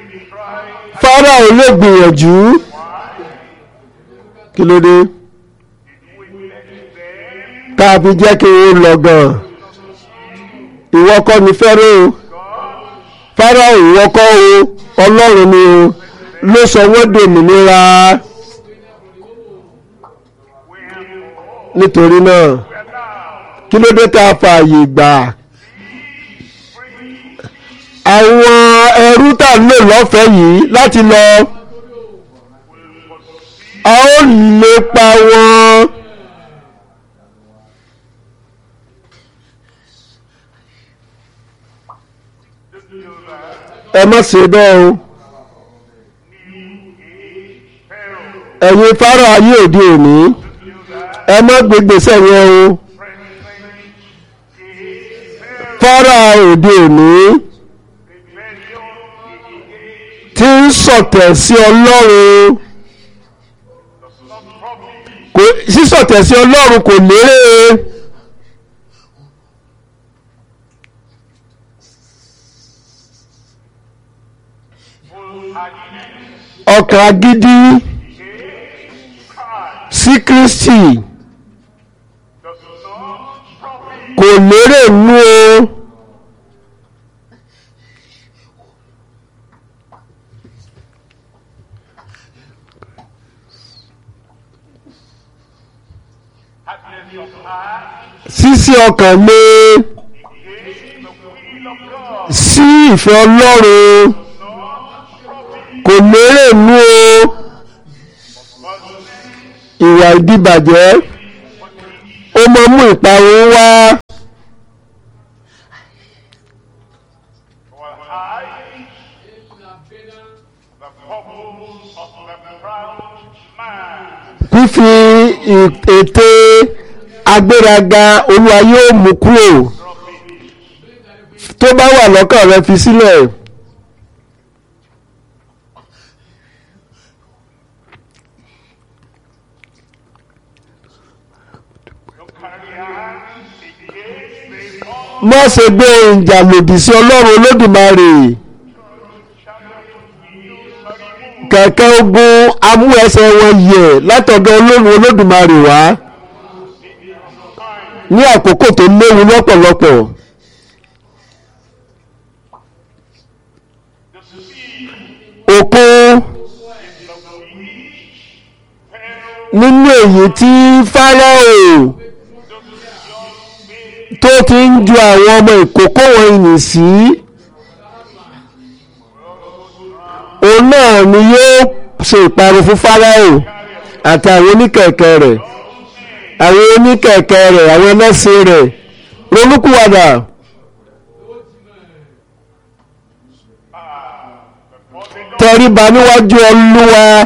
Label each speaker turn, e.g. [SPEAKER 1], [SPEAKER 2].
[SPEAKER 1] Fáráò lè gbìyànjú kí ló dé tá a fi jẹ́ kí n lọ gan ìwọ kọ́ ni Fáráò Fáráò ìwọ kọ́ o Ọlọ́run ni o ló sọ wọ́n dòmìnira nítorí náà kí ló dé tá a fààyè gbà àwọn ẹrú tá ń lò lọ́fẹ̀ẹ́ yìí láti lọ a ó lépa wọn ẹ má ṣe bẹ́ẹ̀ o ẹ̀yin Fáráò ayé òde òní ẹ má gbégbèsè yẹn o Fáráò òde òní tí ń sọ̀tẹ̀ sí Ọlọ́run kò sísọ̀tẹ̀ sí Ọlọ́run kò lérè ọkàn agídí sí Kristi kò lérè nú o. sísí ọkàn mi sí ìfẹ́ Ọlọ́run kò lérè nú o ìwà ìdíbàjẹ́ ó mọ mú ìparun wá fífi ète agbéraga olúwa yóò mú kúrò tó bá wà lọ́kàn rẹ fi sílẹ̀. má ṣe gbé ìjà lòdì sí ọlọ́run olódùmarè kẹ̀kẹ́ ogun amú ẹsẹ̀ wọn yẹ̀ látọ̀dọ̀ ọlọ́run olódùmarè wá ní àkókò tó léwu lọ́pọ̀lọpọ̀ òkun nínú èyí tí Fáráò tó ti ń ju àwọn ọmọ ìkókó wọ̀nyí sí òun náà ni yóò ṣe ìparun fún Fáráò àti àwọn oníkẹ̀kẹ́ rẹ̀ àwọn oníkẹ̀kẹ́ rẹ̀ àwọn ẹlẹ́sìn rẹ̀ ronúkúwàdà tẹríba níwájú Olúwa